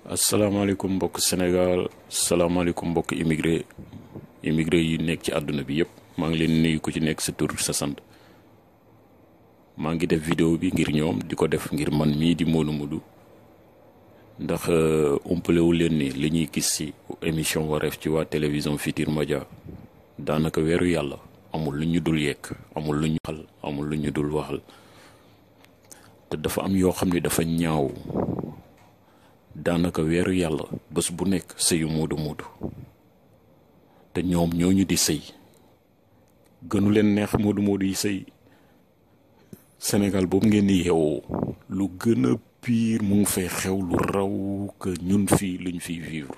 asalaamaaleykum mbokk Sénégal salaamaaleykum mbokk immigré immigré yi nekk ci àdduna bi yëpp maa ngi leen nuyu ku ci nekk sa tur sa sant maa ngi def vidéo bi ngir ñoom di ko def ngir man mii di Modou Modou ndax umpalewu leen ni li ñuy gis ci émission wareef ci waa télévision Futurs Médias daanaka weeru yàlla amul lu ñu dul yekk amul lu ñu xal amul lu ñu dul waxal te dafa am yoo xam ne dafa ñaaw daanaka weeru yàlla bés bu nekk sëyu Modou Modou te ñoom ñooñu di sëy gënu leen neex Modou Modou yi sëy Sénégal boobu ngeen di yeewoo lu gën a pire mu ngi fay xew lu raw que ñun fii luñ fiy vivre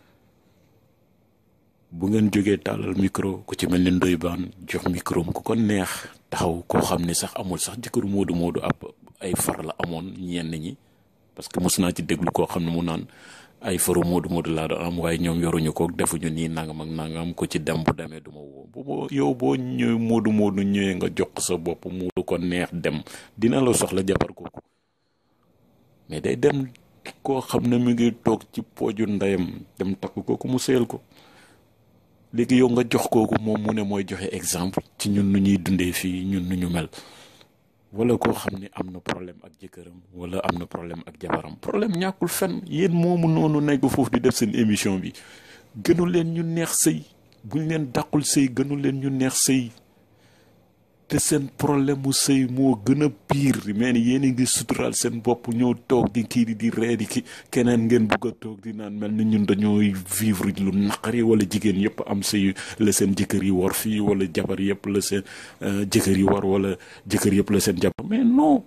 bu ngeen jógee tàllal micro ku ci mel ni Ndoye Bane jox micro ku ko neex taxaw koo xam ne sax amul sax jëkkëru Modou Modou ab ay far la amoon ñenn ñi parce que mos naa ci déglu koo xam ne mu naan ay faru Modou Modou laa doon am waaye ñoom yoruñu ko defuñu nii nangam ak nangam ko ci dem bu demee du ma woo bu boo yow boo ñëwee Modou Modou ñëwee nga jox sa bopp mu ko neex dem dina la soxla jabar kooku mais day dem koo xam ne mu ngi toog ci pooju ndeyam dem takk kooku mu seel ko léegi yow nga jox kooku moom mu ne mooy joxe exemple ci ñun nu ñuy dundee fii ñun nu ñu mel wala koo xam ne am na problème ak jëkkëram wala am na problème ak jabaram problème ñàkkul fenn yéen moomu noonu nekk foofu di def seen émission bi gënu leen ñu neex sëy buñ leen dàqul sëy gënu leen ñu neex sëy te seen problème mu sëy moo gën a pire mais ni yéen a ngi suturaal seen bopp ñoo toog di kii di ree di ki keneen ngeen bugg a toog di naan mel ni ñun dañooy vivre lu naqari wala jigéen yëpp am sëy la seen jëkkër yi war fii wala jabar yëpp la seen jëkkër yi war wala jëkkër yëpp la seen jabar mais non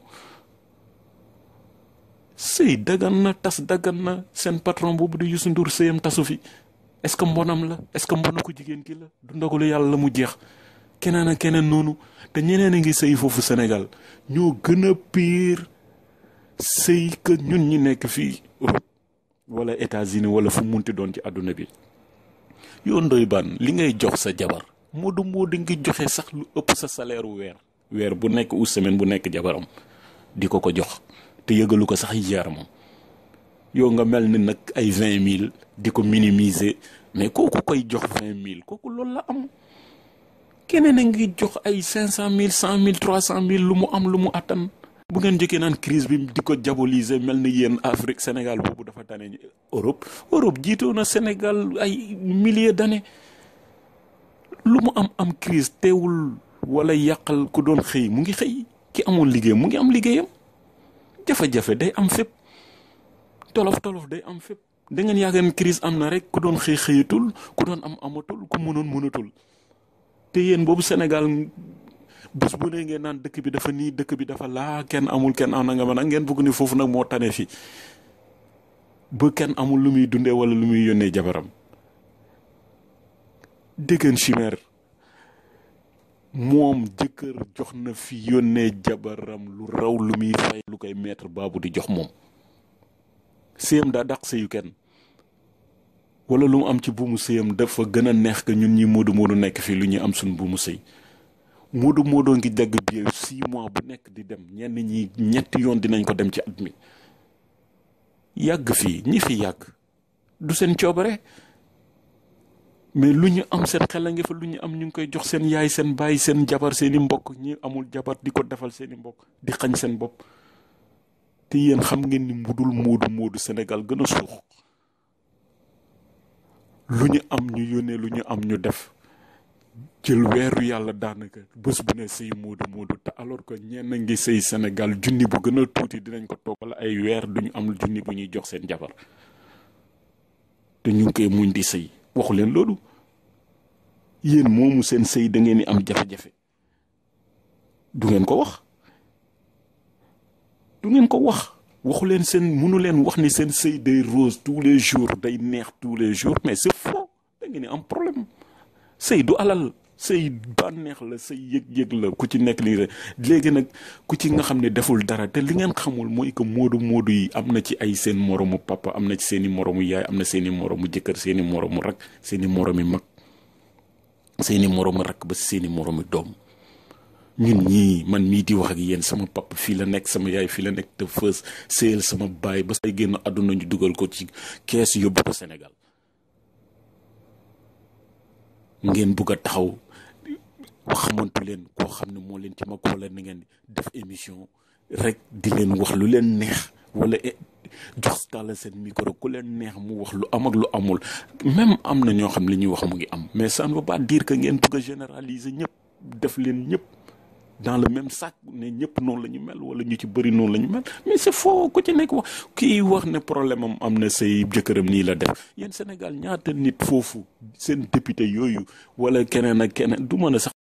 sëy dagan na tas dagan na seen patron boobu di Youssou Ndour sëyam tasu fi est-ce que mbonam la est-ce que mbona ko jigéen ki la du ndogalu yàlla la mu jeex keneen ak keneen noonu te ñeneen a ngi sëy foofu Sénégal ñoo gën a pire sëy que ñun ñi nekk fii Europe wala États-Unis wala fu munti doon ci àdduna bi yow Ndoye Bane li ngay jox sa jabar Modou Modou ngi joxe sax lu ëpp sa salaire weer weer bu nekk ou semaine bu nekk jabaram di ko ko jox te yëgalu ko sax yaramam yow nga mel ni nag ay vingt mille di ko minimiser mais kooku koy jox vingt mille kooku loolu la am keneen a ngi jox ay cinq cent mille cent mille trois cent mille lu mu am lu mu attan bu ngeen jëkkee naan crise bi di ko diaboliser mel ni yéen Afrique Sénégal boobu dafa tane Europe Europe jiitoo na Sénégal ay milliers d'années lu mu am am crise teewul wala yàqal ku doon xëy mu ngi xëy ki amoon liggéeyam mu ngi am liggéeyam jafe-jafe day am fépp tolof tolof day am fépp da ngeen yaakaar ne crise am na rek ku doon xëy xëyatul ku doon am amatul ku mënoon mënatul te yéen boobu Sénégal bés bu ne ngeen naan dëkk bi dafa nii dëkk bi dafa laa kenn amul kenn am na nga mën a ngeen bëgg ni foofu nag moo tane fi ba kenn amul lu muy dundee wala lu muy yónnee jabaram déggeen chimère moom jëkkër jox na fi yónnee jabaram lu raw lu muy fay lu koy maître baabu di jox moom séyam daa dàq sëyu kenn wala lu mu am ci buumu sëyam dafa gën a neex que ñun ñi Modou Modou nekk fii lu ñuy am suñ buumu sëy Modou Modou ngi dagg bi six mois bu nekk di dem ñenn ñi ñetti yoon dinañ ko dem ci at mi yàgg fii ñi fi yàgg du seen coobare mais lu ñu am seen xel a ngi fa lu ñu am ñu ngi koy jox seen yaay seen baay seen jabar seeni mbokk ñi amul jabar di ko defal seeni mbokk di xañ seen bopp te yéen xam ngeen ni mbudul Modou Modou Sénégal gën a suux lu ñu am ñu yónnee lu ñu am ñu def jël weeru yàlla daanaka bés bu ne sëy Modou Modou te alors que ñenn ngi sëy Sénégal junni bu gën a tuuti dinañ ko toog wala ay weer duñu am junni bu ñuy jox seen jabar te ñu ngi koy muñ di sëy waxu leen loolu yéen moomu seen sëy da ngeen di am jafe-jafe du ngeen ko wax du ngeen ko wax waxu leen seen mënu leen wax ni seen sëy day rose tous les jours day neex tous les jours mais c'est faux da ngeen di am problème sëy du alal sëy bànneex la sëy yëg-yëg la ku ci nekk li léegi nag ku ci nga xam ne deful dara te li ngeen xamul mooy que moodu moodu yi am na ci ay seen moromu papa am na ci seen i moromu yaay am na seen i moromu jëkkër seen i moromu rak seen i moromi mag seen i moromu rak ba seen i moromu doom ñun ñii man mii di wax ak yéen sama papa fii la nekk sama yaay fii la nekk te fës séyal sama baay ba say génn àdduna ñu dugal ko ci kees yóbbu ko Sénégal ngeen bugg a taxaw xamantu leen koo xam ne moo leen ci mag wala ni ngeen def émission rek di leen wax lu leen neex wala jox tàlla seen micro ku leen neex mu wax lu am ak lu amul même am na ñoo xam li ñuy wax mu ngi am mais ça ne veut pas dire que ngeen bugg a généraliser ñëpp def leen ñëpp dans le même sac ne ñëpp noonu la ñu mel wala ñu ci bëri noonu la ñu mel mais c'est faux ku ci nekk wax kii wax ne problème am am na say jëkkëram nii la def yéen Sénégal ñaata nit foofu seen député yooyu wala keneen ak keneen du mën a sax